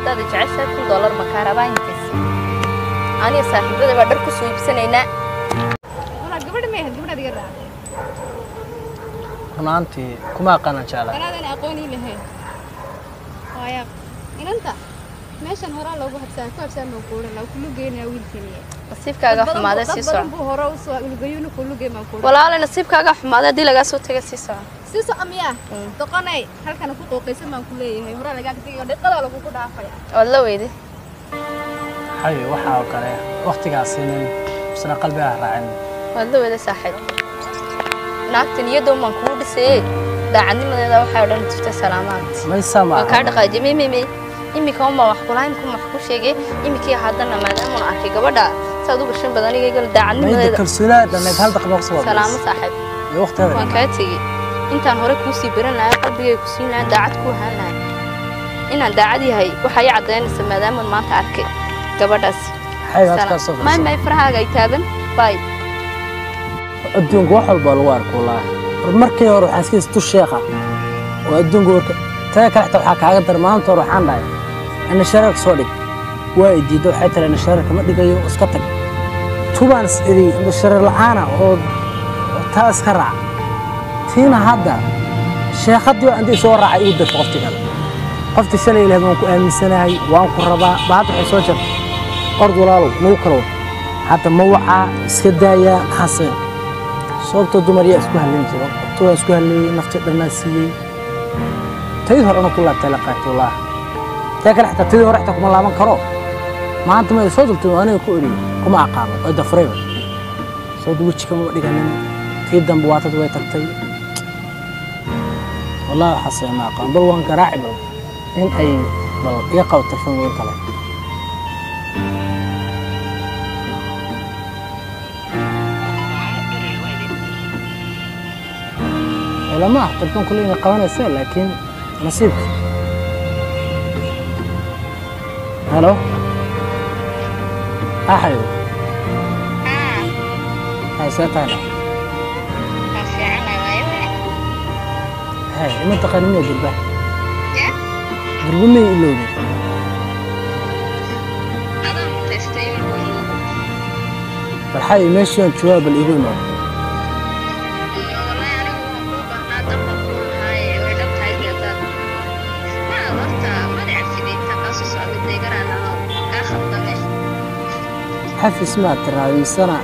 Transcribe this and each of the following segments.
haddaad jeceshahay kun dollar makaa rabaa intaasi aniga saaxiibada baa dhar ku soo iibsanaynaa walaa gabadha ma ahayd gabadhaad iga raaca runaantii kuma aqaanan jeclaa anaadan aqoonii lahayn waaya inanta meeshan horaa loogu habsaa ku habsaa noo kuuran laa kulu geynayaa wiilkaniya nasiibkaaga xumaaday sii dad badan soco buu hore u soo lugayuuna kulu gey maa kuuran walaale nasiibkaaga xumaaday haddii lagaa soo taga sii soco sii soco miyaa doqonay halkana ku qooqaysan baan ku leeyahay horaa lagaa tagay dhiqada lagugu dhaafaya waad la weyday hayo waxaa oo kale waktigaasinin isna qalbigaa raacin waad la weyday saaxiib naagta niyadoon baan kugu dhisayey daacadnimadeeda waxay odhan jirtay salaamaad maysa ma waa kaa dhaqaajiyay mey mey mey iminka unbaa wax kulaha imika wax ku sheegay iminkii haddana maadaama aan arkay gabadha saad u gashan badan igaygal mayda daacadnimadeeda kalsoonaa dhannayd hal daqiiqo kusoo salaamo saaxiib iyo waqtigeeda waan kaa tegey intaan hore kuu sii baran lahaa qalbigay ku siin lahaa daacad ku ahaan lahay inaan daacad yahay waxaa ii caddaynaysa maadaamaan maanta arkay gabadhaas hayo aad kaa soo may fadhiisay may farahaaga ay taaban bay adduunka wax walba lagu arko laa markii hore waxaan iska istu sheekha oo adduunka warka taga kale xitaa waxaa kaaga dar maanta hore waxaan dhahay ina shareerka soo dhig waa i diidda waxay tiri ina shareerka ma dhigayo iska tag tubaan is iri ina shareer la'aana oo oo taa iska raac tiina hadda sheekhaddii waa intii soo raacay igu darta qofti kale qofti shalay ilahay baan ku aaminsanahay waan ku rabaa ba hadda waxay soo jartay qord walaalow nagu kala wad hadda ma wacaa iska daayaa maxaase sababtoo dumar yaa isku halleyn jiro tu waa isku halleeyey nafti dhannaa siiyey tayid horena ku laabtay la qaatay wallah taa kale xitaa tayid hore xitaa kuma laaban karo maanta ma soo dultay aniga ku eri kuma aqaano way dafrayba sababta weji kama dhiganin tii dambe waatad way tagtay wallahi waxaase ma aqaan bal waan garaaci bal in ay bal iga qabta filmiin kale lama ah tartan kule inay qabanaysa laakiin nasiibka halo axayo hay see tahayna hay ima taqaani miya durba durba may ilowday bal xay meeshaan joogaa bal igu imaado xafis maad tiraadiisana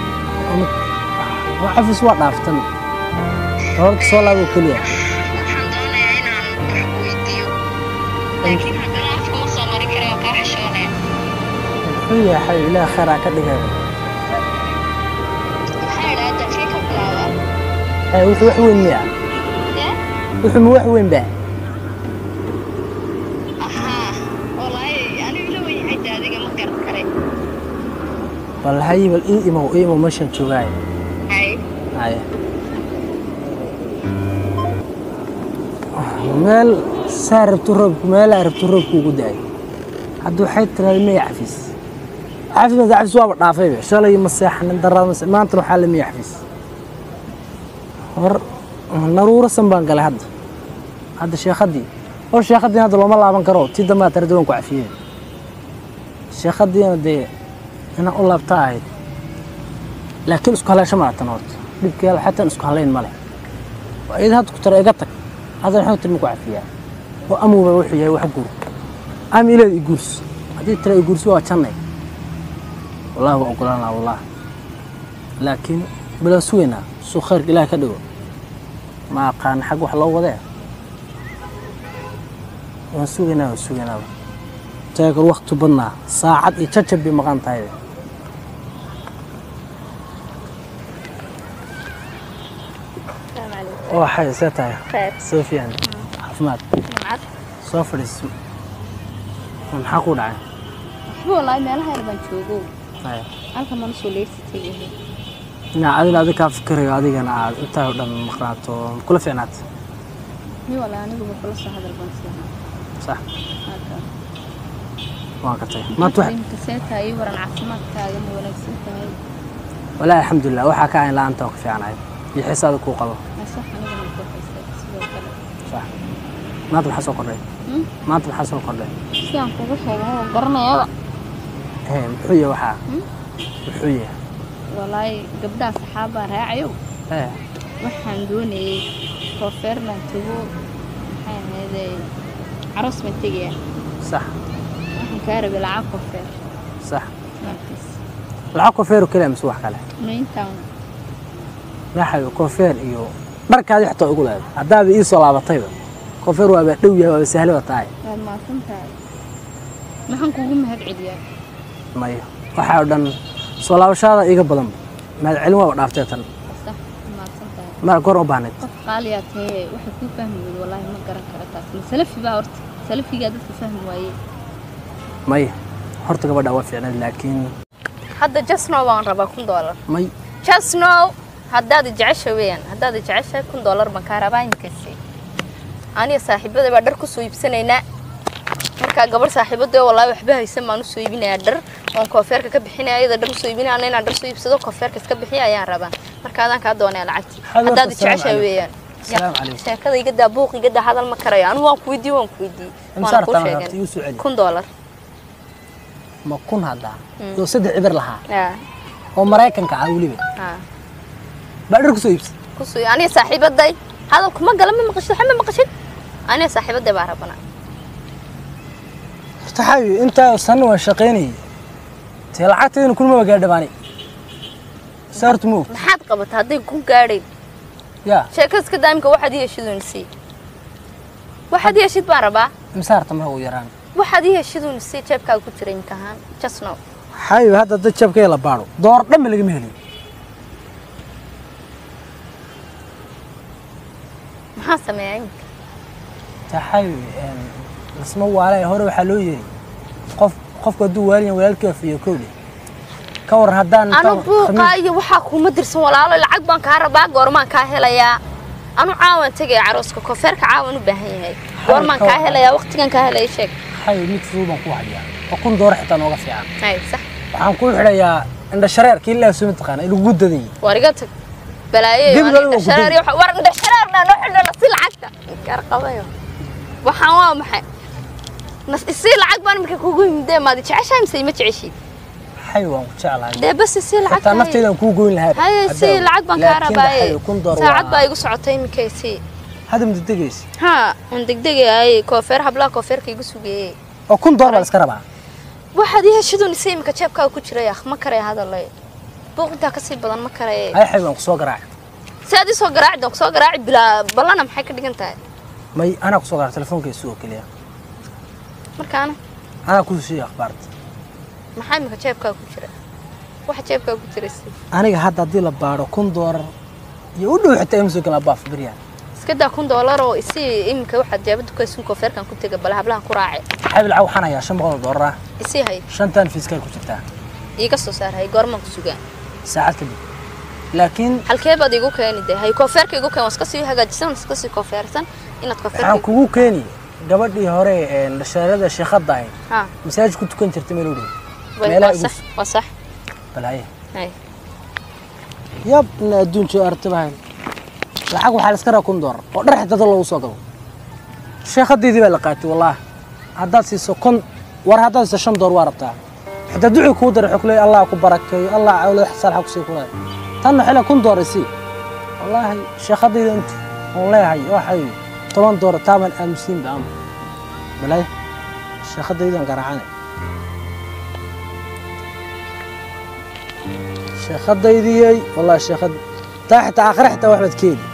xafis waa dhaaftan horta soo laabo keliya muxuu yahay ilaah khayraa ka dhigay hay wuxuu wax weyn miya wuxuu ma wax weyn baa bal hay bal ii imow ii imow meeshaan joogaayo haye meel saa rabtu roobku meelaa rabtu roobku ugu da-ay hadda waxay tiraada miya xafiis xafiis mada xafiis waaba dhaafayba shalay ma seexanin daraad ma maantana waxaa la miya xafiis hor naruurasan baan galay hadda hadda sheekhaddii hor sheekhaddii hadda looma laaban karo tii dambaa tarada waan ku cafiyeen sheekhaddiina dee inaan u laabta ahayd laakiin isku haleesho ma atan horta dhibkeeda xataan isku halayn ma leh waa iyada hadda ku tara iga tag hadda waxaan tiri maku cafiyaa oo amuuba wuxuu yahay wax guur ama ileed i guurs haddii tira i guursi waa jannay wallahi waa ogolaan lahaa wallah laakiin bilaan sugaynaa suu khayrka ilaah ka dhigo ma aqaan xag wax loo wadee waan sugaynaa waan sugaynaaba taakal wakti badnaa saacad iyo jajab bay maqan tahay oo xay see tahay khayr soo fiican caafimaad nimcad soo fadhiiso maxaa ku dhacay waxba wallaahi meelaha yar baan joogo Haya. halkan mana soo leegsatay ina adina adi kaa fikirayo adigana aad intaa oo dhan maqnaato kula fiicnaat mi wallaahi aniguba kula soo hadal baan siinaa sax halkan waan ka tagay maanta wax imka see tahay ii waran caafimaadkaaga ma wanaagsan tahay walaahi alxamdulilah waxaa ka ahayn la-aanta oo ka fiicnaay iyo xisaada kuu qabo masax anigana ku haysay sidoo kale sax maanta maxaa soo kordhay Hmm? maanta maxaa soo kordhay sidaan kugu sheegay oo garanayaba Ee, muxuu yahay waxaa Hmm? muxuu yahay walaahi gabdhaha saxaabaa raacayow ee waxaan doonayay koofeerlan tago maxay ahaydee caroos baan tegaya sax waxaan kaa rabay lacag koofeer sax markaas lacag koofeeru keliya mise wax kale mayntaan maxay koofeer iyo dharkaadii xitaa ugu leedahay haddaaba ii soo laabatayba koofeer waaba dhow yahay waaba sahlaba tahay waad mahadsan tahay maxaan kugu mahad celiyaa maya waxaa oo dhan soo laabashaada iga badanba mahad celin waaba dhaaftee tan sax mahadsan tahay mara goor u baahnayd qof qaaliyaa tahee waxay kuu fahmi weyda wallaahi ma garan kara taas ma salafi baa horta salafigaa dadka fahmi waaye maya horta gabadha waa fiicnayd laakiin hadda jasnow baan rabaa kun doolar may jasnow haddaad jecesha weeyaan haddaad jeceshahay kun doolar baan kaa rabaa inkasi aniga saaxiibada baa dhar kusoo iibsanaynaa markaa gabarh saaxiibada wallaahi waxba haysan baan usoo iibinayaa dhar oon koofeerka ka bixinaya ayada dhar usoo iibinaya ana inaan dhar soo iibsado koofeerka iska bixiya ayaan rabaa marka adaan kaa doonaya lacagtii Hadi horta, haddaad assalaamu jeceshahay calaykum. weeyaan Assalaamu calaykum. sheekada iga daa buuq iga daa hadal ma karayo anigu waan ku weydiiye waan ku weydiiyey imsaar waana kuu taan horta sheegan igu soo celi kun doolar ma kun haddaa iyo saddex cibar lahaa yaa oo maraykanka ah weliba haa baa dhar kusoo iibsay kusoo aniga saaxiibaday hadalku ma gala ma maqashid waxa ma maqashid aniga saaxiibaday baa rabana horta xawi intaa sanna waan shaqaynayay tee lacagteedana kulmaba gaadhabaani saa horta ma og maxaad qabataa hadday ku gaadhayn yaa sheekadaska daamka waxaad ii heshidun sii waxaad ii heshid baan rabaa imsaarta marka ugu yaraan waxaad ii heshidun sii jeebkaaga ku jira imka ahaan just now xawi hadda dad jabkee la baadho door dhanba lagama heliyo maxaa sameeyaa imika tee xawi lasma waale hore waxaa loo yiri qof qofku hadduu waaliyan walaalkii wafiyo kowle ka waran haddaan anu intaan buuqaa khamiis- iyo waxaa kuuma dirsan walaalo lacag baan kaa rabaa goormaan kaa helayaa anu caawan tegaya carooska koofeerka caawan u baahan yahay goormaan kaa helayaa waqtigan kaa helaya sheeg xawi mid fudud baan ku hayaa oo kun door xitaa nooga fiican hay sax waxaan ku xidhayaa indha shareerka ilaa soo mataqaana ilugu dadayay war iga tag balaayo Dib loo indha wada shareer iyo waxa- war indha shareerna noo xidho nasi lacagta gaar qabayo waxaan waa maxay nas isii lacag baan imika kugu yimidee maadi jeceshahay mise ima jeceshid xawi waan ku jeclahay dee bas isii lacag xitaa nafteydan kuu goyn lahaa haye sii lacag baan kaa rabaaye kun door saacad baa igu socotay imika sii hadda madadegaysa haa aan degdegayaay koofeer hablaha koofeerka igu sugeeyey oo kun door baa la iska rabaa waxaad ii heshidun isii imika jeebkaaga ku jiray akh ma karaya hadalay buuq intaa kasii badan ma karaye ay xawi waan ku soo garaacay si aad ii soo garaaci doon kusoo garaaci bilaa ballana maxay ka dhigan tahay may anaa ku soo garaacay telefoonka isu oo keliya markaana anaa ku siiyey akhbaarta maxaa imika jeebkaaga ku jira waxa jeebkaaga ku jira si aniga hadda haddii la baadho kun doolar iyo u dhow xitaa ima soo gala baaf beryaan iska daa kun doolar oo isii imika waxaad jaabada ku haysun koofeerkan ku tega bala hablahan ku raace xawi lacag waxaan hayaa shan boqol oo doolar ah isii hay shantan fiiskaal ku jirtaa iiga soo saar hay goormaan ku sugaan saacad kadib laakiin halkee baad igu keeni de hay koofeerka igu keen waa iska sii hagaajisan waa iska sii koofeersan inaad koofeerka waxaan kugu keeni gabadhii hore ee dhashaarada sheekada ahayd ha masaajid ku tukan jirtay meel u dhow way- meelaha waa igu sax waa sax balaaye hay yab ina adduun joo artibahayn lacag waxaa la iska raa kun doolar oo dhar xitaa dad loogu soo galo sheekhadeydii baa la qaatay wallahi haddaad siiso kun war haddaad siiso shan door waa rabtaa xitaa ducii kuu daray wuxuu ku leeyahay allah ku barakeeyo allah awlad salxa ku sii ku leeyahay tanna xila kun door isii wallaahi sheekhadayda intu oon leeyahay waxay toban door taaban aamusiin ba ama balaaye sheekhadaydan garaacane sheekhadaydiyey wallahi sheekhad taa xitaa aakhire xitaa wax baad keeni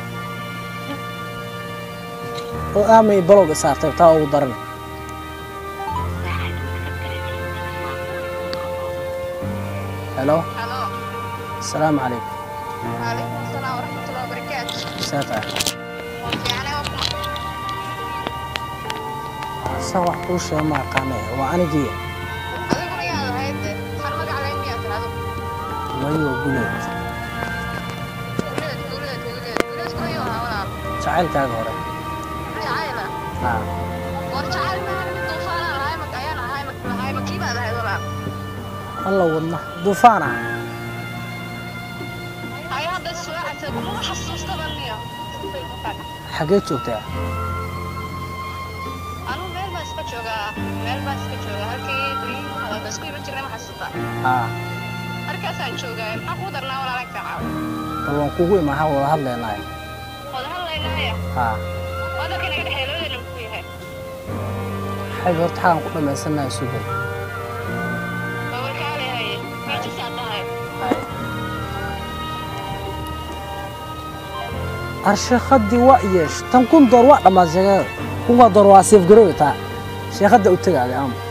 oo aamay balowga saartay taa ugu daran helo asalaamu calaykum وعليكم السلام ورحمة الله وبركاته saa tahay يعني san wax kuu sheega ma aqaane waa anigii أdiguna yaad ahayd waxaan magacaada miyaa tirahdo mayo guleed dowlad dowlad dowlad dowladkuna yoo ahaa walaal jacaylkaaga hore jacayla haa war jacayl maahan mid duufaanaan ahay mak ayaan ahay mak ahay makii baad ahayd walaal alla wadna duufaan ah hay hadda suwaacata kuma xasuustaba miya xaggee joogtaa joogaa meel baan iska joogaa halkii guryihii hadalba isku iman jirnay ma xasuusta haa halkaasaan joogaa maxaa kuu darnaa walaalan kacaaw bal waan kugu imaha wada hadlaynaayo wada hadlaynaya haa wadalka inaga dhexeeya labadeena muxuu yahay xayb horta xagaan ku dhammaysanayo sugay waa warkaalehaye miijisaa tahay arsheekhaddii waa yeesh tan kun door waa dhammaad sheegada kunkaa door waa seef garoowe taa sheekhadda u tegaaday ama